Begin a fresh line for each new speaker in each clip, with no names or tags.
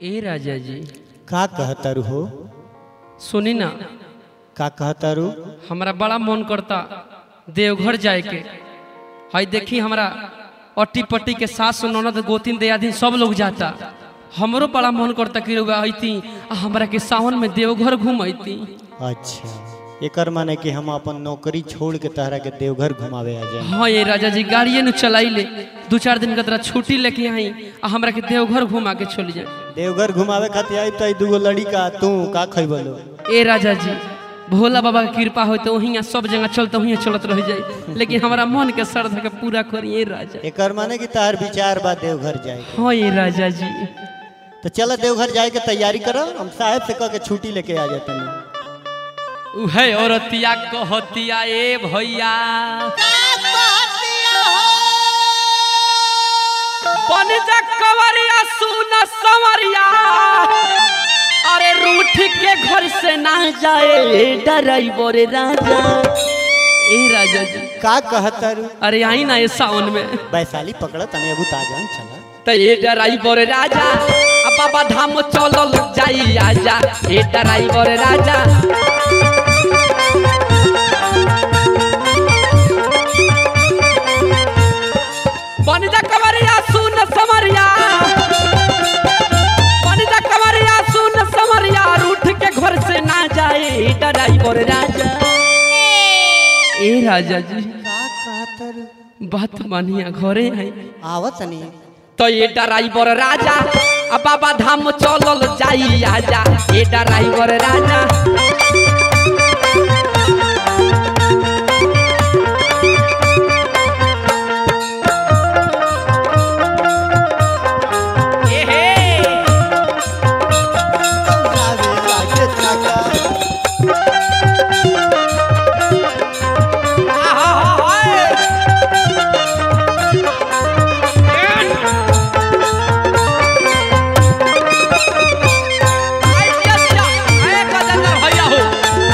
ए राजा जी
का कहतारू हो
सुनी ना
का कहतारू
हमरा बड़ा मन करता देवघर जाए के हई देखी हमरा अट्टी पट्टी के सास ननद गोतिन दियादिन सब लोग जाता हमरो बड़ा मन करता कि रउआ अइती आ हमरा के सावन में देवघर घूम अइती
अच्छा एकर माने कि हम अपन नौकरी छोड़ के तहरा के देवघर घुमावे आ जाए
हाँ ये राजा जी गाड़िए न चलाई ले दू चार दिन का तरह छुट्टी लेके आई आ हमरा के देवघर घुमा के चल जाए
देवघर घुमावे खातिर आई तो दूगो लड़का तू का खैबलो
ए राजा जी भोला बाबा के कृपा हो तो वहीं सब जगह चलते वहीं चलत रह जाए लेकिन हमारा मन के श्रद्धा के पूरा करिए राजा
एकर माने कि तहर विचार बा देवघर जाए
हाँ ये राजा जी
तो चलो देवघर जाए के तैयारी करो हम साहब से कह के छुट्टी लेके आ जाते हैं
उहे औरतिया कहतिया ए भैया बन जा कवरिया सुन सवरिया अरे रूठ के घर से ना जाए डराइवर राजा ए राजा जी
का कहतारू
अरे आई ना ये सावन में
वैशाली पकड़ तने अबू ताजान चला
त ए डराइवर राजा आ बाबा धाम चलल जाई आजा ए डराइवर राजा बनिजा कवरिया सुन समरिया बनिजा कवरिया सुन समरिया रूठ के घर से ना जाए ए डराइवर राजा ए राजा जी
का कहतारू
बात मानिया घरे है
आवत नहीं
तो ये ड्राइवर राजा आ बाबा धाम चलल जाई आजा ये ड्राइवर राजा ए हे, आहा हा हाय। आय दिया दिया, आय गजेंद्र भैया हो।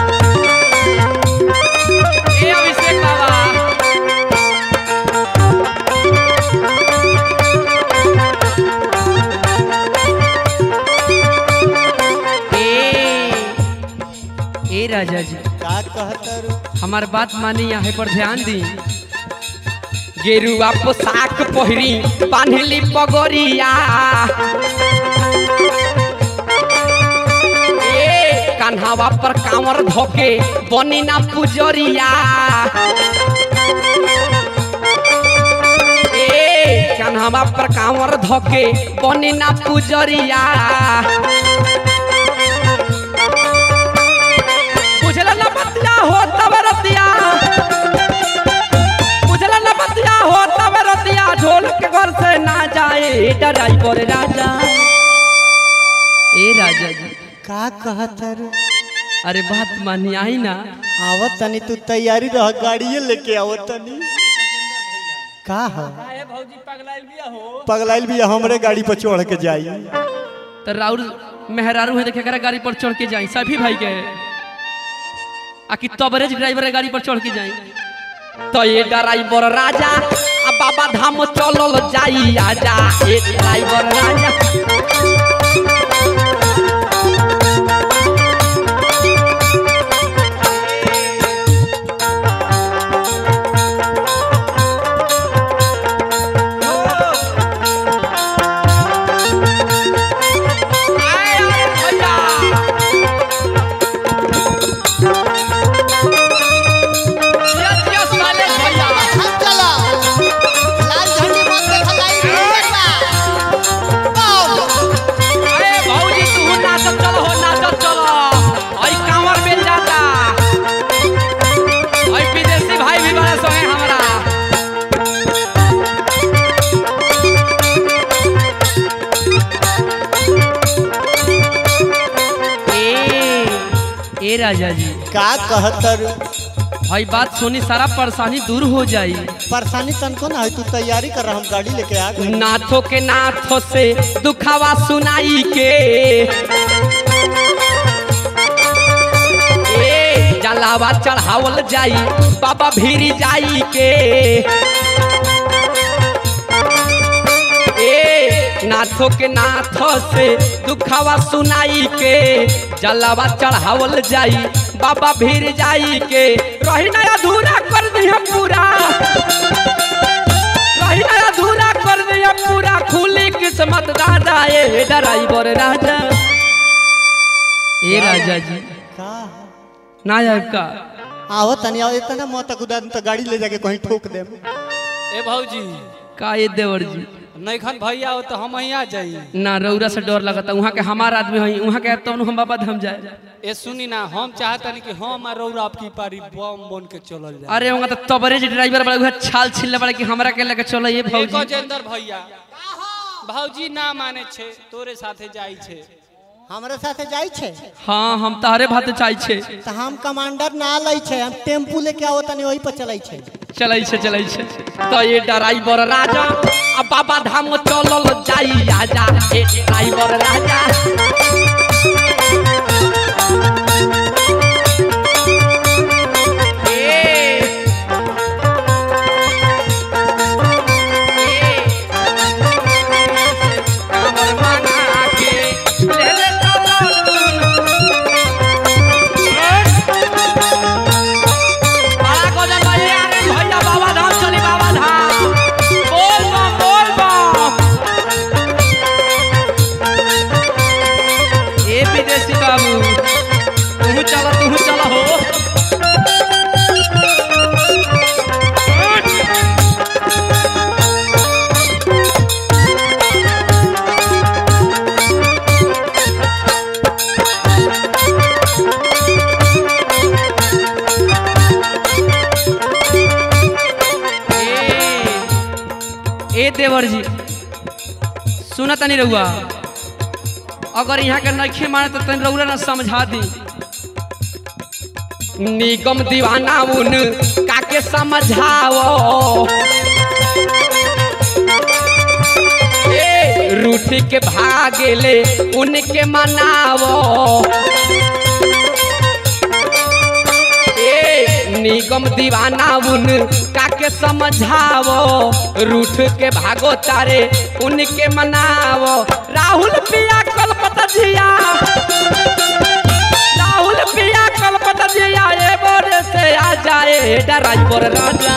ए अभिषेक बाबा ए ए राजा जी
का कहतारू
हमार बात मानी यहाँ पर ध्यान दी गेरुआ पोशाक पहिरी बांधली पगोरिया ए कान्हावा पर कांवर धोके बनी ना पुजरिया ए कान्हावा पर कांवर धोके बनी ना पुजरिया बुझल न बतिया हो तब रतिया बुझल न बतिया हो तब रतिया ढोल के घर से ना जाए ड्राइवर राजा ए राजा जी
का कहतारू
अरे बात मानी आई ना
आवत तनी तू तैयारी रह गाड़िए लेके आवत तनी का है पगलाइल भी हमरे गाड़ी पर चढ़ के जाई
तो राउर मेहरारू है देखे करा गाड़ी पर चढ़ के जाई सभी भाई के आ कि तबरेज ड्राइवर के गाड़ी पर चढ़ के जाई तो ये ड्राइवर राजा आ बाबा धाम चलल जाई आजा ए ड्राइवर राजा आए, आए, भैया। यस, यस, वाले भैया।
चलो लाल झंडी मत देखा लाइट
अरे भौजी तू नाचत चलो हो नाचत चलो आई कांवर मिल जाता आई विदेशी भाई भी बड़ा संगे हमरा ए ए राजा जी
का कहतारू
भाई बात सुनी सारा परेशानी दूर हो जाई
परेशानी तनको ना है तू तैयारी कर हम गाड़ी लेके आ गए
नाथों के नाथों से दुखावा सुनाई के ए जलावा चढ़ावल जाई बाबा भीरी जाई के ए नाथो के नाथ से दुखावा सुनाई के जलावा चढ़ावल जाई बाबा भीर जाई के रही ना अधूरा कर दिया पूरा रही ना अधूरा कर दिया पूरा खुली किस्मत दादा ए ड्राइवर राजा ए राजा जी
का
ना आए का
आओ तनी आओ इतना मत कुदा तो गाड़ी ले जाके कहीं ठोक दे
ए भौजी
का ये देवर जी
नैखन भैया हो तो हम यहाँ जाई
ना रौरा से डर लगता वहाँ के हमार आदमी हई वहाँ के तो हम बाबा धाम जाए
ए सुनी ना हम चाहतनी कि हम और रौरा आपकी पारी बम बन के चलल जाए
अरे वहाँ तो तबरेज ड्राइवर बड़ा उहे छाल छिलने बड़ा कि हमरा के लेके चलो ये
एक
भौजी
गजेंद्र भैया भौजी ना माने छे तोरे साथे जाई छे
हमरा साथे जाई छे
हाँ हम तारे भात चाहे छे
तो हम कमांडर ना लै छे हम टेम्पू लेके आओ तनी वही पर चलै छे
चलै छे चलै छे तो ये ड्राइवर राजा अब बाबा धाम चलल जाई आजा ए ड्राइवर राजा ए, कांवर मना के ले ले चलो दुनु। बड़ा गजब है यार भैया बाबा धाम चली बाबा धाम बोल बम बोल बम ए विदेशी बाबू तू चला तू चला हो ए ए देवर जी सुना तनी रहुआ अगर यहाँ के नखे माने तो तनी रउरा ना समझा दी निगम दीवाना उन काके समझाओ ए रूठ के भागेले उनके मनावो ए निगम दीवाना उन काके समझावो रूठ के भागो तारे उनके मनावो राहुल पिया कलपत जिया राहुल पिया कलपत जिया ए बोरे से आ जाए ड्राइवर राजा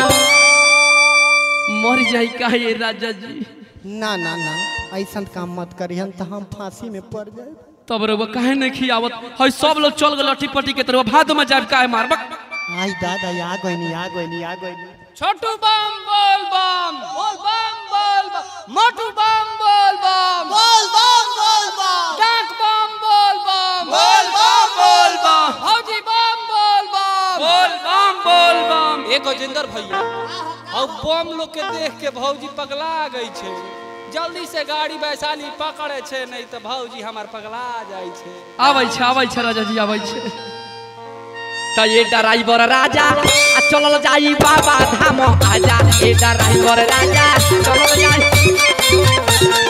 मर जाई का ये राजा जी
ना ना ना ऐसा काम मत करिहन तो हम फांसी में पड़ जाए
तब रे वो काहे नहीं खियावत है सब लोग चल गए लट्ठी पट्टी के तरफ भादो में जाब काहे मार बक
आई दादा आ गइनी आ गइनी आ गइनी
छोटू बम बोल बम बोल बम बोल बम मोटू बम बोल बम
बोल बम बोल बम
डाक बम बोल बम
बोल बम बोल बम
भौजी बम बोल बम
बोल बम बोल बम
ए गजेंद्र भैया और बम लोग के देख के भौजी पगला गई छे जल्दी से गाड़ी वैशाली पकड़े छे नहीं तो भौजी हमार पगला जाई छे
आबै छै आबै छै राजा जी आबै छै त ये ड्राइवर राजा आ चलल जाई बाबा धाम आजा ए ड्राइवर राजा चलल जाई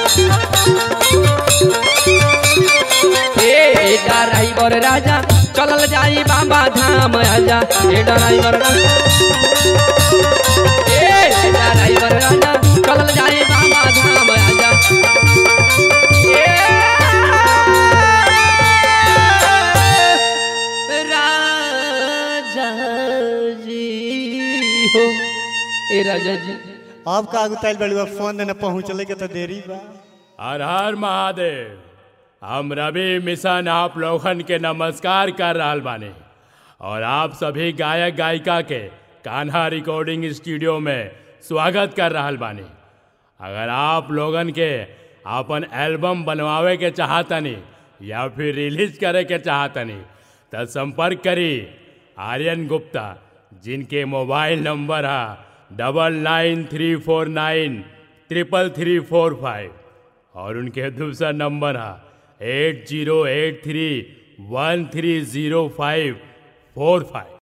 ए ड्राइवर राजा चलल जाई बाबा धाम आजा ए ड्राइवर राजा ए ड्राइवर राजा चलल जाई बाबा धाम आजा ए राजा जी हो ए राजा जी
अब का गुताइल बड़ुआ फोन न पहुँचले के तो देरी बा
हर हर महादेव हम रवि मिशन आप लोगन के नमस्कार कर रहल बानी और आप सभी गायक गायिका के कान्हा रिकॉर्डिंग स्टूडियो में स्वागत कर रहल बानी अगर आप लोगन के अपन एल्बम बनवावे के चाहतनी या फिर रिलीज करे के चाहतनी तो संपर्क करी आर्यन गुप्ता जिनके मोबाइल नंबर है double nine three four nine triple three four five और उनके दूसरा नंबर है eight zero eight three one three zero five four five